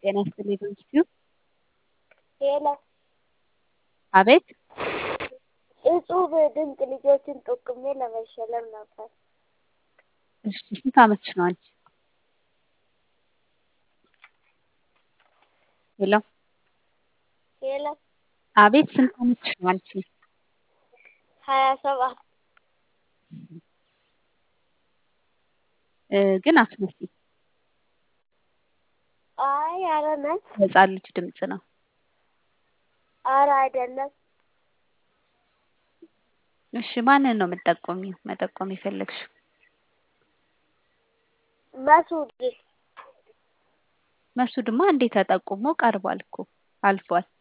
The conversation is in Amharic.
ጤና ይስጥልኝ በኢንስቲትዩት ሄሎ አቤት እጹብ ድንቅ ልጆችን ጠቁሜ ለመሸለም ነበር። እሺ ስንት ዓመትሽ ነው አንቺ? ሄሎ ሄሎ አቤት ስንት ዓመትሽ ነው አንቺ? ሀያ ሰባት እ ግን አትመስይም። አይ ኧረ ነኝ። የህፃን ልጅ ድምፅ ነው። ኧረ አይደለም። እሺ ማንን ነው የምትጠቁሚው መጠቆም የፈለግሽው? መሱድ መሱድማ እንዴ ተጠቁሞ ቀርቧል እኮ አልፏል።